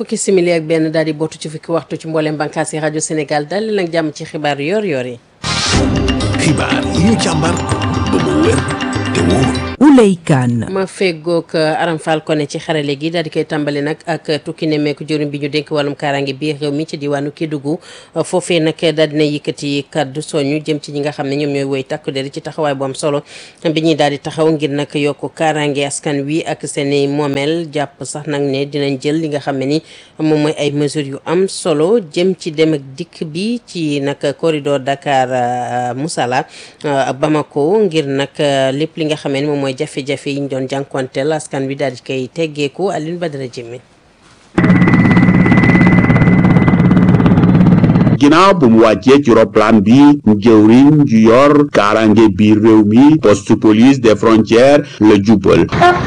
fukki simili ak benn daal di bootu ci fukki waxtu ci mboolem bànqaas yi rajo Sénégal dal leen ak jàmm ci xibaar yor-yor yi. xibaar yi ñu càmbar ba mu wér te wóor. Ouley Kane ma feggoog Aram Fall Koné ci xarale gi daal di koy tàmbali nag ak tukki nemmeeku jëriñ bi ñu dénk wàllum kaaraange biir réew mi ci diwaanu Kédougou foofee nag daal dina yëkkati kaddu soñu jëm ci ñi nga xam ne ñoom ñooy woy takku der ci taxawaay bu am solo bi ñuy daal di taxaw ngir nag yokk kaaraange askan wi ak seen i moomeel jàpp sax nag ne dinañ jël li nga xam ne ni moom mooy ay mesures yu am solo jëm ci dem ak dikk bi ci nag corridor Dakar Moussala Bamako ngir nag lépp li nga xam ne moom mooy jafe-jafe yi ñu doon jànkuwanteel askan wi daal di koy teggeeku Alioune Badara Jimé ginnaaw bu mu wàccee ci roplaan bi jëwriñ ju yor kaarange biir réew mi poste police des frontières la jubal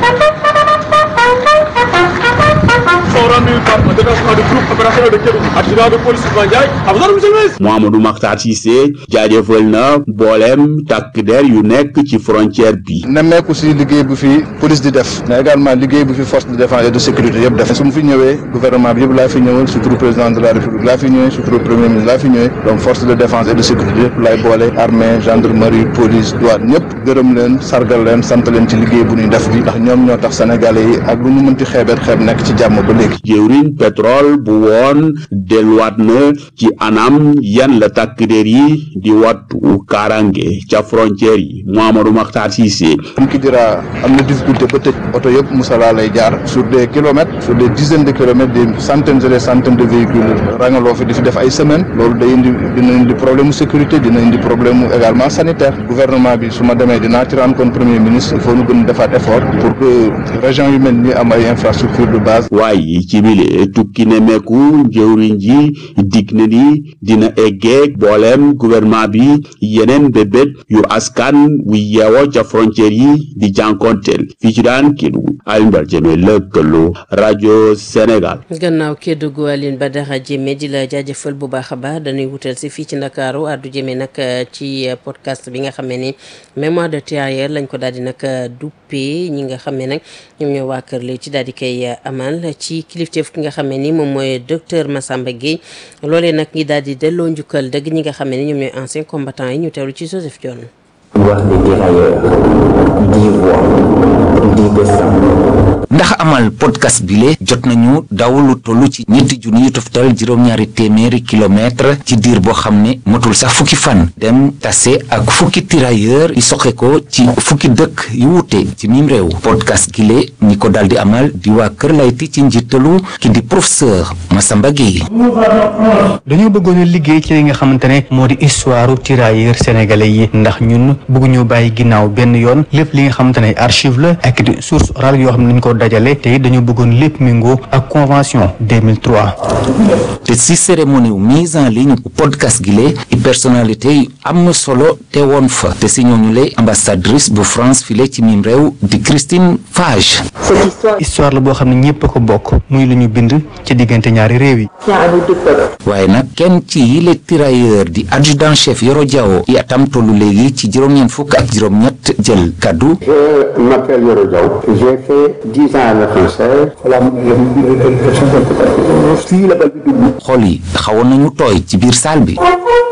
Mouhamadou Makhtar Cissé jaajëfal na mbooleem takk der yu nekk ci frontière bi nemmeeku si liggéey bu fi police di def mais également liggéey bu fi force de défense et de sécurité yëpp def su mu fi ñëwee gouvernement bi yëpp laa fi ñëwal surtout président de la république laa fi ñëwee surtout premier ministre laa fi ñëwee donc force de défense et de sécurité yëpp laay boole armée gendarmerie police douane ñëpp gërëm leen sargal leen sant leen ci liggéey bu ñuy def bi ndax ñoom ñoo tax sénégalais yi ak lu ñu mënti xeebeet xeeb nekk ci jàmm ba léegi jëwriñ pétrole bu woon delluwaat na ci anam yan la takk der yi di wattu kaaraange ca frontière yi Mouhamadou Makhtar Cissé comme qui dira am na difficulté ba tëj oto yëpp Moussala lay jaar sur des kilomètres sur des dizaines de kilomètres des centaines et des centaines de véhicules rangaloo fi di fi def ay semaines loolu day indi dina indi problème mu sécurité dina indi problème mu également sanitaire gouvernement bi su ma demee dinaa ci rendre compte premier ministre il faut ñu gën defaat effort pour que région yu mel ni am ay infrastructure de base waaye ci bile tukki nemmeeku njëwriñ ji dig na ni dina eggeeg booleem gouvernement bi yeneen bébét yu askan wu yeewoo ca frontière yi di jànkonteel fii ci daan Kédougou Alioune Badara Diémé lëkkaloo rajo Sénégal gannaaw Kédougou Alioune Badara Diémé di la jaajëfal bu baax a baax dañuy wutal si fii ci Ndakaaru addu jëmee nag ci podcast bi nga xam ne ni mémoire de tirailleur lañ ko daal di nag duppee ñi nga xam ne nag ñoom ñoo waa kër li ci daal di koy amal ci kilifteef ki nga xam ne ni moom mooy docteur Massamba Gueye loolee nag ñi daal di delloo njukkal dëgg ñi nga xam ne ni ñoom ñooy anciens combattants yi ñu teewlu ci Joseph Dione wax des tirailleurs dix voix dix destins ndax amal podcast bile jot nañu daw lu toll ci ñetti junni yu toftal juróom-ñaari téeméeri kilomètre ci diir boo xam ne motul sax fukki fan dem tase ak fukki tirailleur yi soxe ko ci fukki dëkk yu wute ci mim réew podcast gile ñi ko daldi amal di waa Kër Layti ci njiitalu ki di professeur Massamba Gueye dañoo bëggoon a liggéey ci li nga xamante ne moo di histoire tirailleurs sénégalais yi ndax ñun bëgguñu bàyyi ginnaaw benn yoon lépp li nga xamante ne archive la ak di source orale yoo xam ne dañ ko dajale te it dañoo bëggoon lépp méngoo ak convention 2003. te si cérémonie wu mise en ligne bu podcast gile i personnalité yu am na solo te woon fa te si ñooñu le ambassadrice bu France file ci mim réew di Christine Fage. histoire la boo xam ne ñëpp a ko bokk muy lu ñu bind ci diggante ñaari réew yi. waaye nag kenn ci yile tirailleur di adjudant chef Yoro Diawo i atam tollu léegi ci juróom-ñeent fukk ak juróom-ñett jël kaddu. Je m'appelle Yoro Diaw. J'ai fait dix ans à la française. fii la bal bi dugg. xol yi xawoon nañu tooy ci biir salle bi.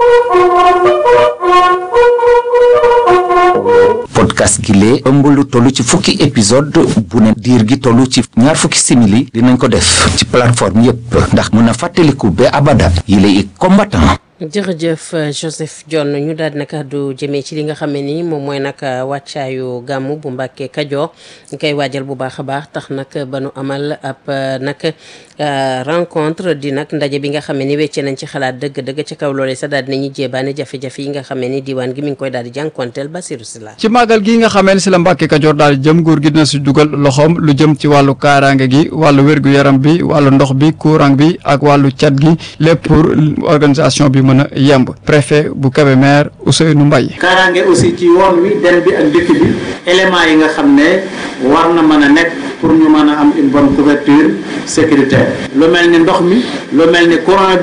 podcast gi lee ëmb lu toll ci fukki épisode bu ne diir gi toll ci ñaar fukki simili dinañ ko def ci plateforme yépp ndax mën a fàttaliku ba abada yi lay combattant jërëjëf Joseph Dione ñu daal di nag àddu jëmee ci li nga xam ne ni moom mooy nag wàccaayu gàmmu bu Mbàkke Kajoor ñu koy waajal bu baax a baax tax nag ba nu amal ab nag rencontre di nag ndaje bi nga xam ne ni weccee nañ ci xalaat dëgg-dëgg ci kaw loolee sax daal di nañu jéebaane jafe-jafe yi nga xam ne ni diwaan gi mi ngi koy daal di jànkonteel Basiru Sila ci màggal gi nga xamee ne si la Mbàkke Kajoor daal di jëm nguur gi dina si dugal loxoom lu jëm ci wàllu kaaraange gi wàllu wér-gu-yaram bi wàllu ndox bi courant bi ak wàllu cat gi lépp pour organisation bi mën a yemb préfet bu Kébémer Ousseynou Mbaye kaaraange aussi ci yoon wi dem bi ak dëkk bi élément yi nga xam ne war na mën a nekk pour ñu mën a am une bonne couverture sécuritaire lu mel ni ndox mi lu mel ni courant bi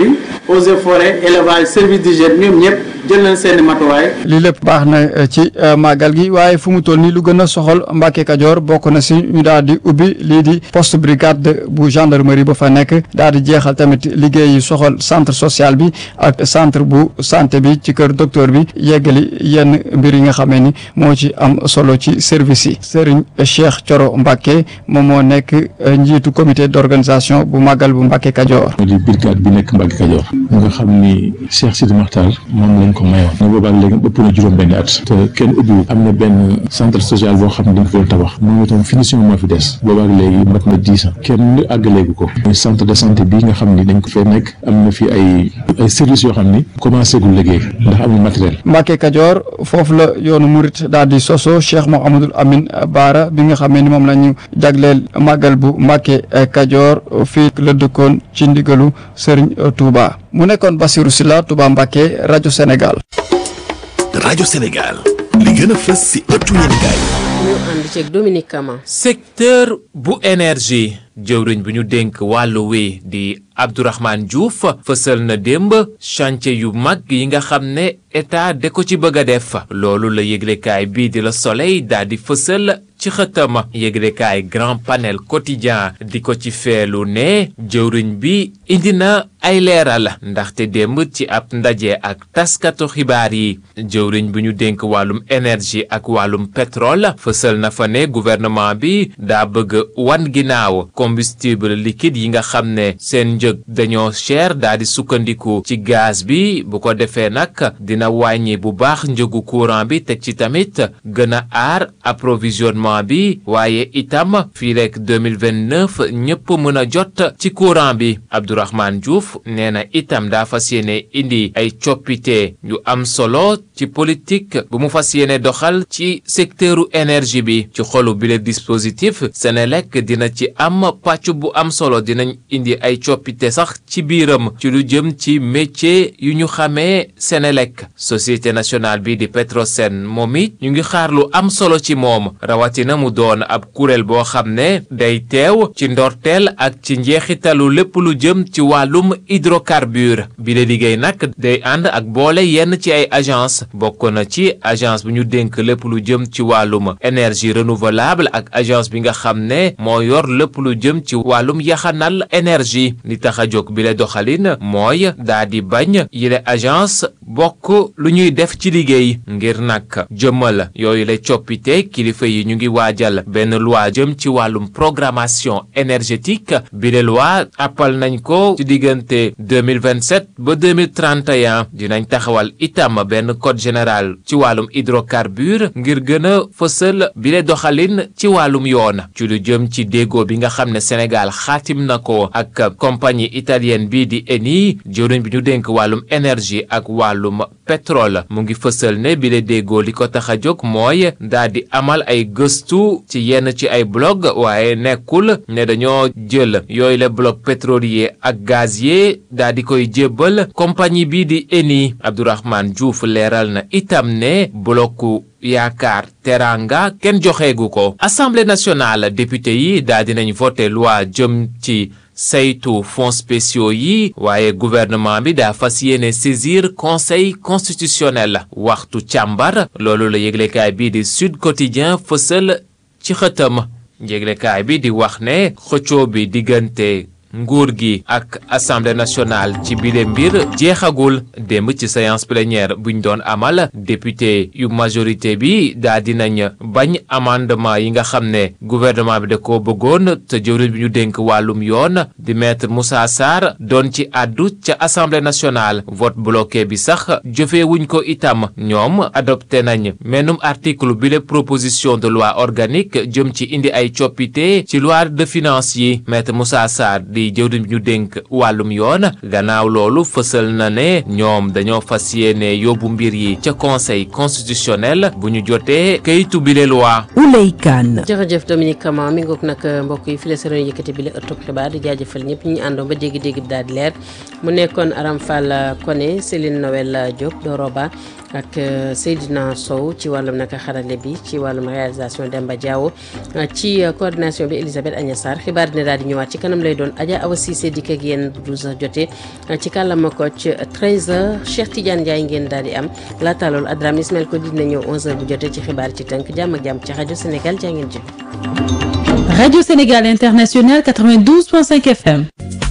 eaux et forêts élevage service d'hygiène ñoom ñëpp jël nañ seeni matuwaay lii lépp baax na ci màggal gi waaye fu mu toll nii lu gën a soxal Mbàkke Kajoor bokk na si ñu daal di ubbi lii di poste brigade bu gendarmerie ba fa nekk daal di jeexal tamit liggéey yi soxal centre social bi ak centre bu santé bi ci kër docteur bi yeggali yenn mbir yi nga xamee ni moo ci am solo ci service yi Serigne Cheikh Thioro Mbacke moom moo nekk njiitu comité d'organisation bu màggal bu Mbacke Kajoor. moo di brigade bi nekk Mbacke Kajoor nga xam ni Cheikh Sidi Makhtar moom lañ ko mayoon ne boobaak léegi ëpp na juróom benn at te kenn ubbiwul am na benn centre social boo xam ne dañ ko doon tabax moom itam finition moo fi des boobaak léegi mat na dix ans kenn àggaleegu ko muy centre de santé bi nga xam ni dañ ko fee nekk am na fi ay ay services yoo xam ni commencé gul liggéey ndax amul matériel. Mbacke Kajoor foofu la yoonu murit daal di soso Cheikh Mouhamadul Amin Baara bi nga xamee ni moom la ñu jagleel màggal bu Mbacke Kajoor fii la dëkkoon ci ndigalu Serigne Touba mu nekkoon Bassirou Sylla Touba Mbacke rajo Sénégal. rajo Sénégal li gën a fës si ëttu yéenekaay ñu ànd ceeg Dominique Kama. secteur bu énergie jëwriñ bu ñu dénk wàllu wi di Abdourahmane Diouf fësal na démb chantier yu mag yi nga xam ne état de ko ci bëgg a def loolu la yëglekaay bii di la Soleil daal di fësal ci xëtama yëglekaay grand panel quotidien di ko ci feelu ne jëwriñ bi indi na ay leeral ndaxte démb ci ab ndaje ak taskatu xibaar yi jëwriñ bu ñu dénk wàllum énergie ak wàllum pétrole fësal na fa ne gouvernement bi daa bëgg wan ginnaaw combustible liquide yi nga xam ne seen njëg dañoo cher daa di sukkandiku ci gaz bi bu ko defee nag dina wàññi bu baax njëgu courant bi teg ci tamit gën a aar approvisionnement bi waaye itam fii rek 2029 ñëpp mën a jot ci courant bi Abdourahmane Diouf nee na itam daa fas yéene indi ay coppite yu am solo ci politique bu mu fas yéene doxal ci secteuru énergie bi ci xolu bi le dispositif Senelec dina ci am pàcc bu am solo dinañ indi ay coppite sax ci biiram ci lu jëm ci métier yu ñu xamee Senelec société nationale bi di Petrosen moom it ñu ngi xaar lu am solo ci moom rawatina mu doon ab kuréel boo xam ne day teew ci ndorteel ak ci njeexitalu lépp lu jëm ci wàllum hydrocarbure bi la liggéey nag day ànd ak boole yenn ci ay agence bokk na ci agence bu ñu dénk lépp lu jëm ci wàllum énergie renouvelable ak agence bi nga xam ne moo yor lépp lu jëm ci wàllum yaxanal énergie li tax a jóg bi la doxalin mooy daa di bañ yile agence bokk lu ñuy def ci liggéey ngir nag jëmmal yooyu la coppite kilifa yi ñu ngi waajal benn loi jëm ci wàllum programmation énergétique bi la loi appal nañ ko ci diggante 2027 ba 2031 dinañ taxawal itam benn code général ci wàllum hydrocarbure ngir gën a fësal bi la doxalin ci wàllum yoon ci lu jëm ci déggoo bi nga xam ne Sénégal xaatim na ko ak compagnie italienne bii di Eni jëwriñ bi ñu dénk wàllum énergie ak wàllum pétrole mu ngi fësal ne bi la déggoo li ko tax a jóg mooy daa di amal ay gëstu ci yenn ci ay blog waaye nekkul ne dañoo jël yooyu la bloc pétrolier ak gazier daa di koy jébbal compagnie bii di Eni Abdourahmane Diouf leeral na itam ne blocu yaakaar teranga kenn joxeegu ko assemblée nationale député yi daa dinañ voté loi jëm ci saytu fonds spéciaux yi waaye gouvernement bi daa fas yéene saisir conseil constitutionnel waxtu càmbar loolu la yëglekaay bii di Sud Quotidien fësal ci xëtam yëglekaay bi di wax ne xëccoo bi diggante nguur gi ak assemblée nationale ci bile mbir jeexagul démb ci séance plénière buñ doon amal député yu majorité bi daa dinañ bañ amendement yi nga xam ne gouvernement bi da ko bëggoon te jëwriñ bi ñu dénk wàllum yoon di maître Moussa Sarr doon ci àddu ca assemblée nationale vote bloqué bi sax jëfeewuñ ko itam ñoom adopté nañ menum article bile proposition de loi organique jëm ci indi ay coppite ci loi de finances yi maître Moussa Sarr di jëwriñ bi ñu dénk wàllum yoon gannaaw loolu fësal na ne ñoom dañoo fas yéene yóbbu mbir yi ca conseil constitutionnel bu ñu jotee kayitu bile loi. Ouley Kane. jërëjëf Dominique Kama mi ngoog nag mbokk yi fi la sa yëkkati bile ëttub xibaar di jaajëfal ñëpp ñu àndoon ba dégg-dégg bi daal di leer mu nekkoon Aram Fall Koné Céline Noël Diop Doroba ak Seydina Sow ci wàllum naka xarale bi ci wàllum réalisation Demba Diawo ci coordination bi Elisabeth Agnès Sarr xibaar dina daal di ñëwaat ci kanam lay doon Adja Awa Cissé dikk ak yéen bu 12h jotee ci kàllaama Kocc 13h Cheikh Tidiane Ndiaye ngeen daal di am laata loolu Adram Ismaël ko dina ñëw 11h bu jotee ci xibaar ci tënk jàmm ak jàmm ci rajo Sénégal jaa ngeen jëf. Radio Sénégal International 92.5 FM.